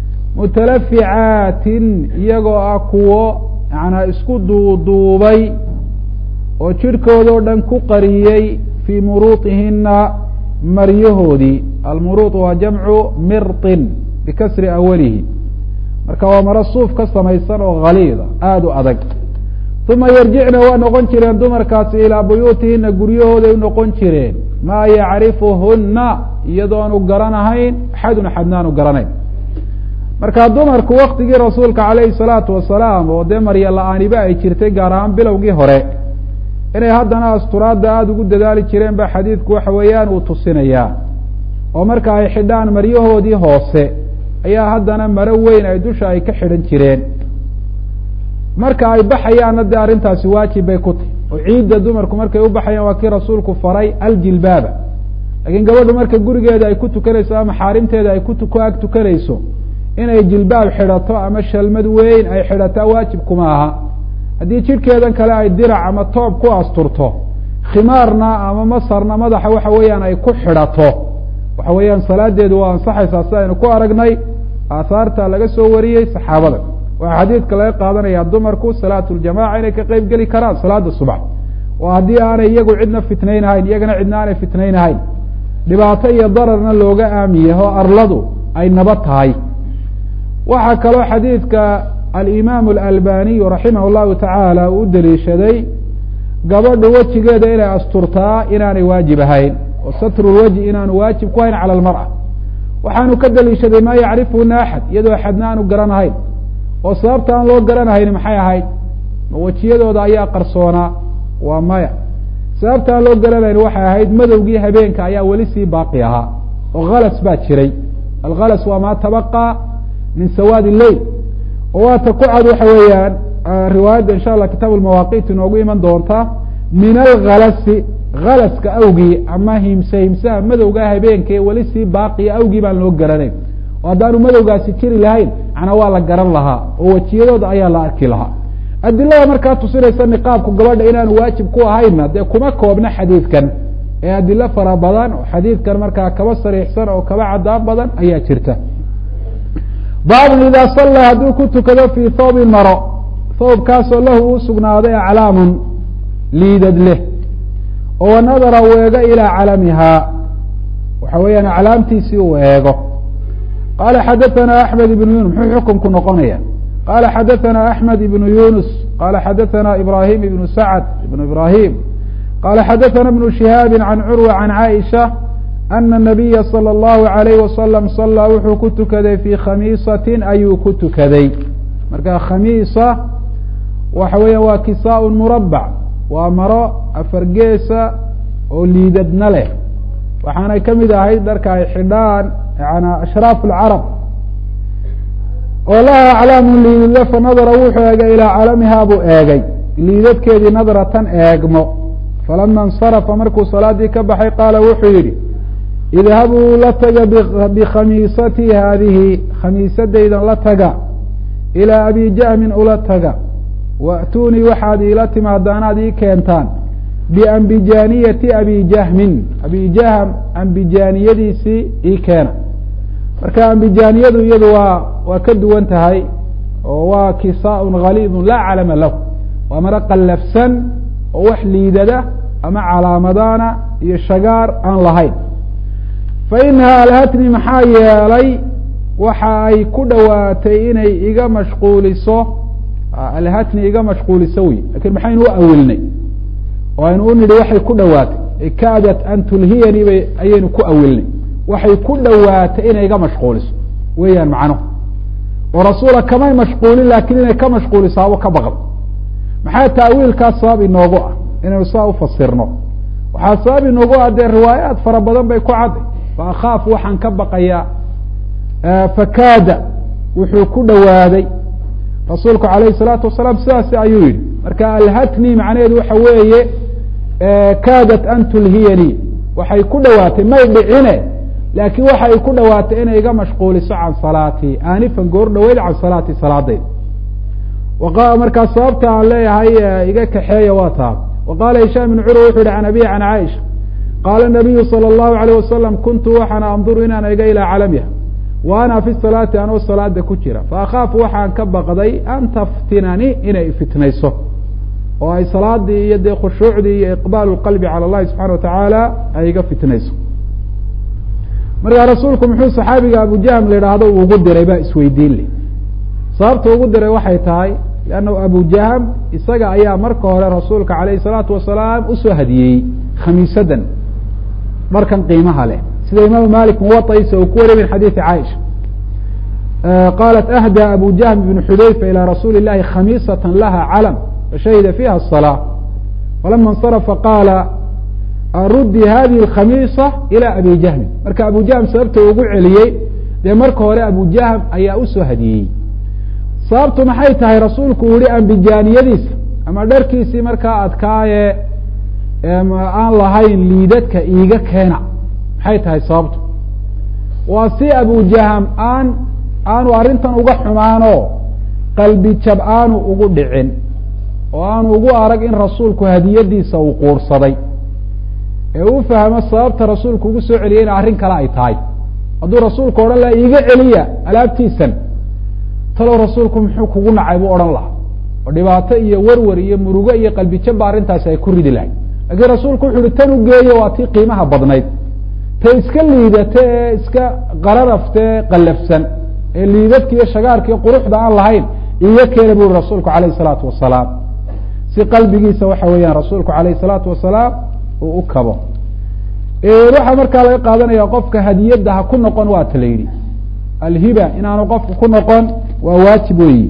mutalaficaatin iyagoo ah kuwo yanaa isku duuduubay oo jidhkoodao dhan ku qariyey fii muruuطihina maryahoodii almuruuط waa jamcu mirطin bikasri awalihi marka waa maro suuf ka samaysan oo haliida aada u adag uma yarjicna waa noqon jireen dumarkaasi ilaa buyuutihina guryahooday u noqon jireen maa yacrifuhuna iyadoonu garanahayn axadun axadnaanu garanayn marka dumarku waktigii rasuulka calayhi salaatu wasalaam oo dee marya la-aaniba ay jirtay gaar ahaan bilowgii hore inay haddana asturaadda aada ugu dadaali jireen ba xadiidku waxa weeyaan uu tusinayaa oo marka ay xidhaan maryahoodii hoose ayaa haddana maro weyn ay dusha ay ka xidhan jireen marka ay baxayaanna dee arrintaasi waajib bay ku tahy oo ciidda dumarku markay u baxayaan waa kii rasuulku faray aljilbaaba laakiin gabadhu marka gurigeeda ay ku tukanayso ama xaarimteeda ay ku ag tukanayso inay jilbaab xidhato ama shalmad weyn ay xidhataa waajib kuma aha haddii jidhkeedan kale ay dirac ama toob ku asturto khimaarna ama masarna madaxa waxa weeyaan ay ku xidhato waxa weeyaan salaadeedu waa ansaxaysaa si aynu ku aragnay aahaarta laga soo wariyey saxaabada waxaa xadiidka laga qaadanaya dumarku salaatu ljamaca inay ka qeyb geli karaan salaada subax oo haddii aanay iyagu cidna fitnaynahayn iyagana cidna aanay fitnaynahayn dhibaato iyo dararna looga aamiyaho arladu ay nabad tahay waxaa kaloo xadiidka alimaam alalbaniyu raximah llahu tacaala uu u daliishaday gabadhu wejigeeda inay asturtaa inaanay waajib ahayn oo satrulwajhi inaanu waajib ku hayn cala almar'a waxaanu ka daliishaday maa yacrifuhuna axad iyadoo axadna aanu garanahayn oo sababta aan loo garanahayn maxay ahayd ma wejiyadooda ayaa qarsoonaa waa maya sababta aan loo garanahayn waxay ahayd madowgii habeenka ayaa weli sii baaqi ahaa oo halas baa jiray alhalas waa maa tabaqaa min sawaadi leil oo waata ku cad waxa weeyaan riwaayadda insha allah kitaab almawaaqiit inoogu iman doonta min alhalasi halaska awgii ama himse himsaha madowgaa habeenka ee weli sii baaqiya awgii baan loo garanayn oo haddaanu madowgaasi jiri lahayn macnaa waa la garan lahaa oo wejiyadooda ayaa la arki lahaa adilada markaa tusinaysa niqaabku gabadha inaanu waajib ku ahaynna dee kuma koobna xadiidkan ee adilo fara badan oo xadiidkan markaa kaba sariixsan oo kaba cadaan badan ayaa jirta baabun idaa sallaa hadduu ku tukado fii thoobin maro thoobkaasoo lahu uu sugnaaday aclaamun liidad leh oo wanadara uu eego ilaa calamihaa waxa weeyaan aclaamtiisii uu eego qaala xadaثana axmed ibnu yunus muxuu xukunku noqonaya qala xadaثana axmed ibnu yunus qala xadaثana ibrahim ibnu sacd ibnu ibrahim qala xadaثana ibnu shihaabi can curwa can caaisha ana الnabiya salى اllahu عalayh wasalam salaa wuxuu ku tukaday fii khamiisatin ayuu ku tukaday marka khamiisa waxa weeya waa kisaa murabac waa maro afargeesa oo liidadna leh waxaanay ka mid ahayd dharka ay xidhaan yana ashraaf اlcarab oo laha aclaamu liidadle fanadara wuxuu eegay ilaa calamihaa buu eegay liidadkeedii nadratan eegmo falama اnsarafa markuu salaadii ka baxay qaala wuxuu yihi idhabuu la taga bikhamiisatii haadihi khamiisadaydan la taga ilaa abi jahmin ula taga wa'tuunii waxaad iila timaadaan aad ii keentaan biambijaaniyati abi jahmin abi jahm ambijaaniyadiisii ii keena marka ambijaaniyadu iyadu waa waa ka duwan tahay oo waa kisaaun haliidun laa calama lahu waa maro qallafsan oo wax liidada ama calaamadaana iyo shagaar aan lahayn fa inaha alhatni maxaa yeelay waxa ay ku dhowaatay inay iga mashquuliso alhatni iga mashquulisa wey lakin maxaynu u awilnay oo aynu u nidhi waxay ku dhowaatay kaadat an tulhiyanii bay ayaynu ku awilnay waxay ku dhowaatay inay iga mashquuliso weeyaan macnuhu oo rasuula kamay mashquulin laakiin inay ka mashquulisaabo ka baqdo maxaa taawiilkaas sabab inoogu ah inaynu saa ufasirno waxaa sabab inoogu ah dee riwaayaat fara badan bay ku cadday fa akhaaf waxaan ka baqayaa fakaada wuxuu ku dhowaaday rasuulku alayh salaatu wasalaam sidaasi ayuu yihi marka alhatni macnaheedu waxa weeye kaadat an tulhiyanii waxay ku dhowaatay may dhicine laakiin waxay ku dhowaatay inay iga mashquuliso can salaatii aanifan goor dhaweyd can salaatii salaadayda markaa sababta aan leeyahay iga kaxeeya waa taa wa qaala hishaam ibn curwa wuxu yihi can abihi can caaisha qaala nabiyu salى اllahu alayh wasalam kuntu waxaan anduru inaan ega ilaa calamiha wa ana fi salaati anoo salaada ku jira faakaafu waxaan ka baqday an taftinanii inay fitnayso oo ay salaadii iyo dee khushuucdii iyo iqbaalu qalbi cala اllahi subxana watacaala ay iga fitnayso markaa rasuulku muxuu saxaabiga abujahm la idhaahdo uu ugu diray baa isweydiin leh sababta ugu diray waxay tahay lannahu abujahm isaga ayaa marka hore rasuulka alayh الsalaatu wasalaam usoo hadiyeyey khamiisadan dharkan qiimaha leh sida imaamu malik muwaطaisa uu ku wariy min xadiiثi caaisha qalat ahda abu jahm ibn xudayfa ilى rasuuli الlahi khamiisaة laha calam fashahida fiha الصلاة falama اnsarafa qaala rudi hadihi اkhamiisa ilى abi jahmin marka abu jahm sababta ugu celiyey dee marka hore abu jahm ayaa usoo hadiyeyey sababtu maxay tahay rasuulku uu yihi ambijaaniyadiisa ama dharkiisii markaa adkaaye aan lahayn liidadka iiga keena maxay tahay sababtu waa si abujahm aan aanu arrintan uga xumaano qalbi jab aanu ugu dhicin oo aanu ugu arag in rasuulku hadiyadiisa uu quursaday ee u fahmo sababta rasuulku ugu soo celiyay in arrin kale ay tahay hadduu rasuulku odhan laha iiga celiya alaabtiisan talow rasuulku muxuu kugu nacay buu odhan lahaa oo dhibaato iyo werwer iyo murugo iyo qalbi jabba arrintaasi ay ku ridi lahay lakiin rasuulku wuxu uhi tan u geeyo waa tii qiimaha badnayd ta iska liidata ee iska qararafta ee qallafsan ee liidadka iyo shagaarka iyo quruxda aan lahayn iga keena bu uri rasuulku alayh salaatu wasalaam si qalbigiisa waxa weeyaan rasuulku alayh salaatu wasalaam uu u kabo waxaa markaa laga qaadanaya qofka hadiyadda ha ku noqon waa ta la yidhi alhiba inaanu qofku ku noqon waa waajib weyi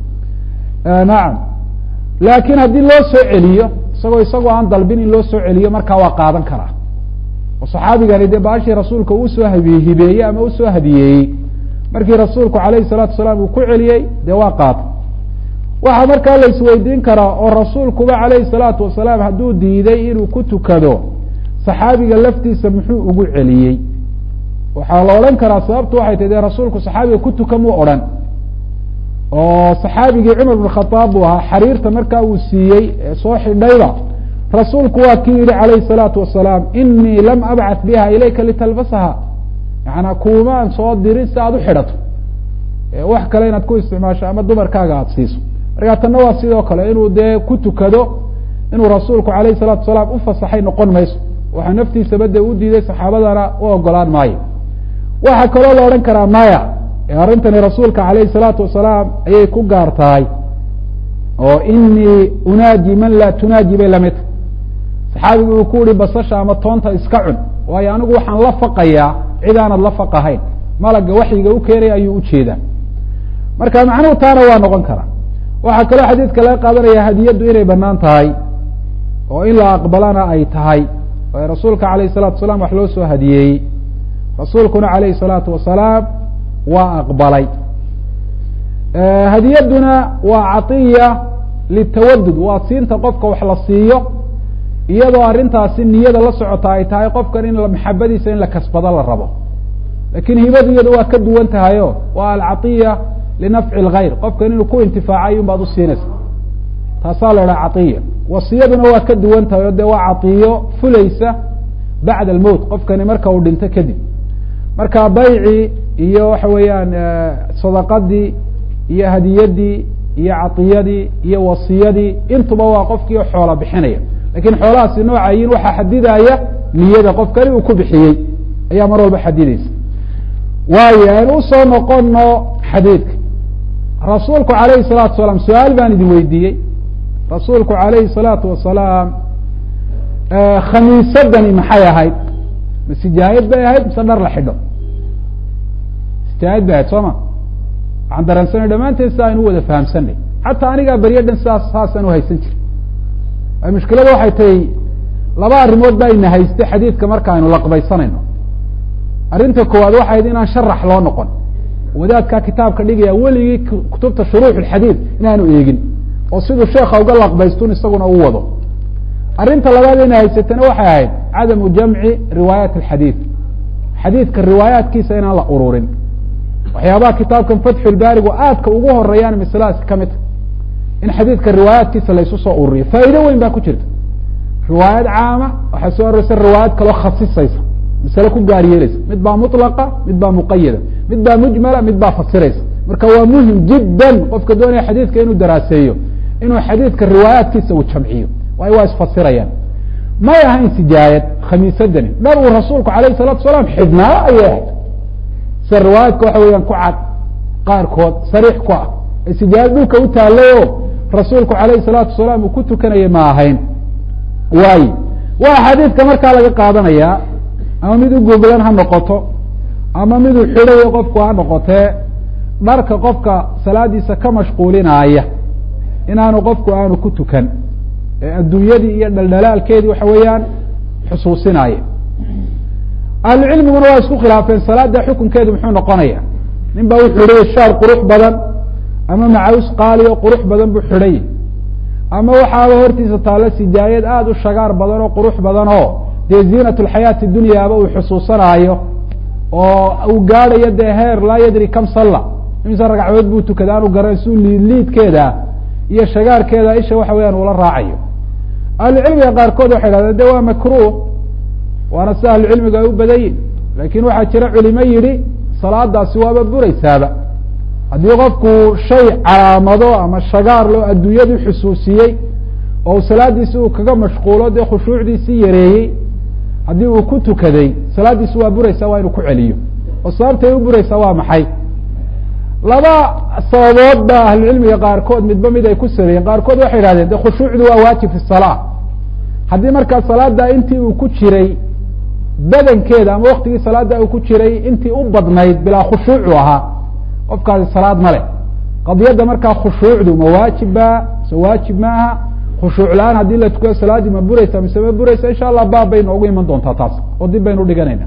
nacam laakiin haddii loo soo celiyo isagoo isagoo aan dalbin in loo soo celiyo markaa waa qaadan karaa oo saxaabigani dee baashii rasuulka usoo hibeeyey ama usoo hadiyeeyey markii rasuulku alayhi salaatu wasalaam uu ku celiyey dee waa qaatay waxaa markaa la isweydiin karaa oo rasuulkuba alayhi salaatu wasalaam hadduu diiday inuu ku tukado saxaabiga laftiisa muxuu ugu celiyey waxaa la odhan karaa sababtu waxay tahy dee rasuulku saxaabiga ku tuka muu odhan oo saxaabigii cumar bn khadaab buu ahaa xariirta markaa uu siiyey ee soo xidhayba rasuulku waa kii yihi calayhi salaatu wasalaam inii lam abcat biha ilayka litalbasaha yaana kuumaan soo dirin si aad u xidhato wax kale inaad ku isticmaasho ama dumarkaaga aada siiso markaa tanna waa sidoo kale inuu dee ku tukado inuu rasuulku alayhi salaatu wasalaam ufasaxay noqon mayso waxaa naftiisaba dee u diiday saxaabadana u ogolaan maayo waxaa kaloo la odhan karaa maya arrintani rasuulka alayhi salaatu wasalaam ayay ku gaar tahay oo inii unaaji man laa tunaaji bay lamid tahay saxaabigu uu ku yihi basasha ama toonta iska cun waayo anigu waxaan la faqayaa cid aanad la faqahayn malaga waxyiga u keenaya ayuu ujeedaa marka macnuhu taana waa noqon karaa waxaa kaloo xadiidka laga qaadanaya hadiyaddu inay banaan tahay oo in la aqbalana ay tahay oo rasuulka alayh salatu wasalaam wax loo soo hadiyeeyey rasuulkuna alayhi salaatu wasalaam waa aqbalay hadiyadduna waa caiya litawadud waa siinta qofka wax la siiyo iyadoo arrintaasi niyada la socota ay tahay qofkan in maxabadiisa in la kasbado la rabo lakin hibadu iyadu waa ka duwan tahayo waa alcaiya linafci اlgayr qofkan inuu ku intifaacay un baad usiinaysa taasaa la idhaha caiya wasiyaduna waa ka duwan tahay o de waa caiyo fulaysa bacda almowt qofkani marka uu dhinto kadib marka baycii iyo waxa weeyaan sadaqadii iyo hadiyadii iyo caiyadii iyo wasiyadii intuba waa qofkii xoola bixinaya lakin xoolahaasi noocayin waxaa xadidaya niyada qofkani uu ku bixiyey ayaa mar walba xadidaysa waayo aynu usoo noqono xadiidka rasuulku alayhi salaatu wasalaam su-aal baan idin weydiiyey rasuulku alayhi salaatu wasalaam khamiisadani maxay ahayd ma sijaayad bay ahayd mise dhar la xidho sijaayad bay ahayd soo ma waxaan dareensanay dhammaanteen si aynu u wada fahamsanay xataa anigaa beryo dhan sidaas saasaan uhaysan jiri mushkilada waxay tahay laba arrimood ba ina hayste xadiidka marka aynu laqbaysanayno arrinta koowaad waxay hayd inaan sharax loo noqon wadaadkaa kitaabka dhigaya weligii kutubta shuruux xadiid inaanu eegin oo siduu sheekha uga laqbaystun isaguna u wado arrinta labaad ina haysatana waxay ahayd cadamu jamci riwaayaat alxadiid xadiidka riwaayaatkiisa inaan la ururin waxyaabaha kitaabkan fatxulbaarigu aadka ugu horeeyaan masladaas ka mid in xadiidka riwaayaatkiisa laysu soo ururiyo faa'iido weyn baa ku jirta riwaayad caama waxaa soo aroreysa riwaayad kaloo khasisaysa masale ku gaar yeelaysa mid baa mutlaqa mid baa muqayada mid baa mujmala mid baa fasiraysa marka waa muhim jiddan qofka doonaya xadiidka inuu daraaseeyo inuu xadiidka riwaayaatkiisa uu jamciyo waayo waa isfasirayaan may ahayn sijaayad khamiisadani dhar uu rasuulku alayh salatu salaam xidhnaa ayay ahayd sida riwaayaadka waxa weeyaan ku cad qaarkood sariix ku ah ee sijaayad dhulka u taallay oo rasuulku alayhi salaatu wasalaam uu ku tukanayay ma ahayn waayo waa xadiidka markaa laga qaadanayaa ama mid u goglan ha noqoto ama miduu xidhayo qofku ha noqotee dharka qofka salaadiisa ka mashquulinaaya inaanu qofku aanu ku tukan ee adduunyadii iyo dhaldhalaalkeedii waxa weeyaan xusuusinaya ahlucilmiguna waa isku khilaafeen salaada xukunkeedu muxuu noqonaya nin baa wuxuu xidhaya shaar qurux badan ama macaws qaali oo qurux badan buu xidhay ama waxaaba hortiisa taalla sijaayad aada u shagaar badan oo qurux badan oo dee ziinat lxayaati dunyaaba uu xusuusanaayo oo uu gaadhayo dee heer laa yadri kam salla imse ragcadood buu tukada aanu garan suu liidliidkeeda iyo shagaarkeeda isha waxa weyaan ula raacayo ahlucilmiga qaarkood waxay dhahdeen de waa makruh waana si ahlucilmiga ay u badanyihin laakin waxaa jira culimo yidhi salaadaasi waaba buraysaaba haddii qofku shay calaamado ama shagaar loo adduunyadu xusuusiyey oo salaadiisi uu kaga mashquulo dee khushuucdiisii yareeyey haddii uu ku tukaday salaadiisi waa buraysaa waa inuu ku celiyo oo sababtay u buraysaa waa maxay laba sababood ba ahlucilmiga qaarkood midba mid ay ku sameeyeen qaarkood waxay yidhahdeen de khushuucdu waa waajib fi salaa haddii markaa salaada intii uu ku jiray badankeeda ama waktigii salaada uu ku jiray intii u badnayd bilaa khushuucu ahaa qofkaasi salaad ma leh qadiyadda markaa khushuucdu ma waajibba mise waajib maaha khushuuc la-aan haddii la tukado salaaddii ma buraysa mise ma buraysa insha allah baab bay noogu iman doontaa taas oo dib baynu dhiganayna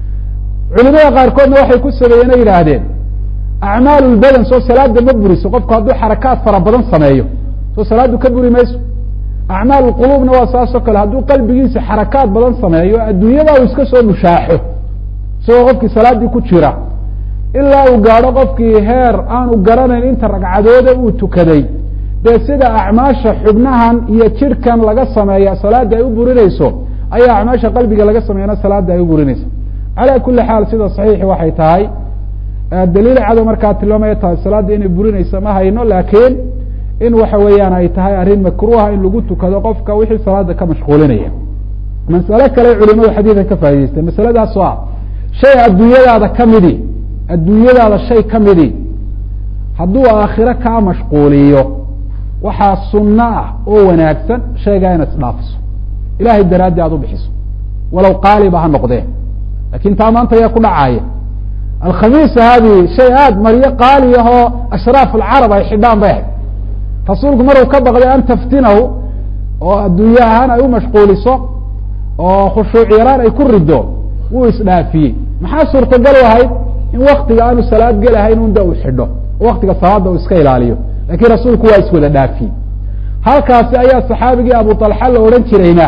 culimada qaarkoodna waxay ku sameeyeen o yidhaahdeen acmaal lbadan soo salaada ma buriso qofku hadduu xarakaad fara badan sameeyo soo salaaddu ka buri mayso acmaal quluubna waa saas oo kale hadduu qalbigiisa xarakaad badan sameeyo adduunyada uu iska soo mushaaxo isagoo qofkii salaaddii ku jira ilaa uu gaadho qofkii heer aanu garanayn inta ragcadooda uu tukaday dee sida acmaasha xubnahan iyo jidhkan laga sameeya salaada ay u burinayso ayaa acmaasha qalbiga laga sameeyana salaada ay u burinaysa calaa kuli xaal sida saxiixi waxay tahay daliil cado markaa tilmaamaya tahay salaadda inay burinaysa ma hayno laakiin in waxa weeyaan ay tahay arrin makruuha in lagu tukado qofka wixii salaada ka mashquulinaya masale kale culimadu xadiidan ka faa'idaysteen masaladaas oo ah shay adduunyadaada ka midi adduunyadaada shay ka midi hadduu aakhiro kaa mashquuliyo waxaa sunno ah oo wanaagsan shaygaa inaad isdhaafiso ilahay daraaddi aad u bixiso walow qaaliba ha noqdee lakin taa maanta ayaa ku dhacaaya alkhamiisa haadi shay aada maryo qaali ahoo ashraaf alcarab ay xidhaan bay ahayd rasuulku maruu ka baqday an taftinahu oo adduunye ahaan ay u mashquuliso oo khushuuc yaraan ay ku rido wuu isdhaafiyey maxaa suurtagal ahayd in waktiga aanu salaad gelahayn unda uu xidho oo waktiga salaada uu iska ilaaliyo lakin rasuulku waa iswada dhaafiyey halkaasi ayaa saxaabigii abu talxa la odhan jirayna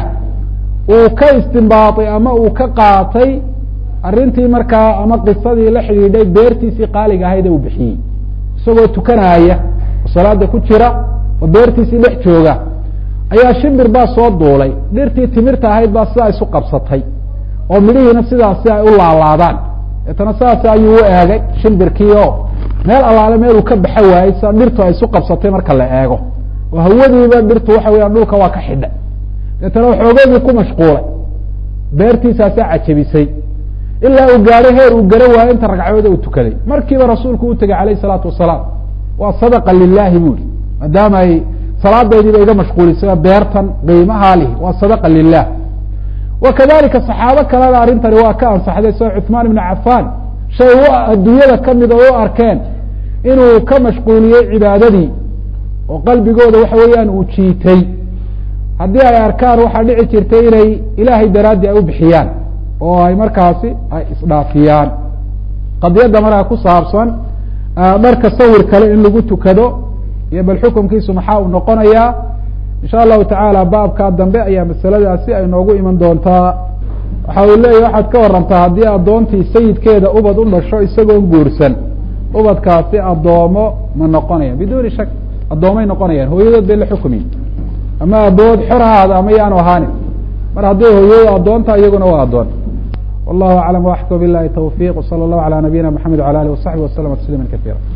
uu ka istimbaatay ama uu ka qaatay arrintii markaa ama qisadii la xidhiidhay beertiisii qaaliga ahayd ee uu bixiyey isagoo tukanaaya oo salaada ku jira oo beertiisii dhex jooga ayaa shimbir baa soo duulay dhirtii timirta ahayd baa sidaa isu qabsatay oo midhihiina sidaasi ay u laalaadaan deetana sidaas ayuu u eegay shimbirkii oo meel allaale meeluu ka baxa waayey sida dhirtu ay isu qabsatay marka la eego oo hawadiiba dhirtu waxa weyaan dhulka waa ka xidhay deetana waxoogeedii ku mashquulay beertiisaasaa cajabisay ilaa uu gaadho heer uu garan waayo inta ragcooda uu tukaday markiiba rasuulku u tegey alayh isalaatu wasalaam waa sadaqa lilahi buri maadaama ay salaadaydiiba iga mashquulisay beertan qiimahaa lihi waa sadaqa lilah wa kadalika saxaabo kalena arrintani waa ka ansaxday sida cuثmaan ibn cafan shay u adduunyada kamid oo u arkeen inuu ka mashquuliyey cibaadadii oo qalbigooda waxa weeyaan uu jiitay haddii ay arkaan waxaa dhici jirtay inay ilaahay daraaddi ay u bixiyaan oo ay markaasi ay isdhaafiyaan qadiyadda markaa ku saabsan dharka sawir kale in lagu tukado iyo bal xukunkiisu maxaa uu noqonayaa insha allahu tacaala baabkaa dambe ayaa masaladaasi ay noogu iman doontaa waxa uu leeyahy waxaad ka warantaa haddii addoontii sayidkeeda ubad u dhasho isagoon guursan ubadkaasi addoomo ma noqonayaan biduuni shak addoomay noqonayaan hooyadood bay la xukumiyin ama abood xor ahaada ama yaanu ahaanin mar hadday hooyadu addoonta iyaguna waa addoon wallahu aclam waxka bilahi tawfiq wsala allahu ala nabiyina mxamed wala alih wasaxbi waslama tasliima kaiira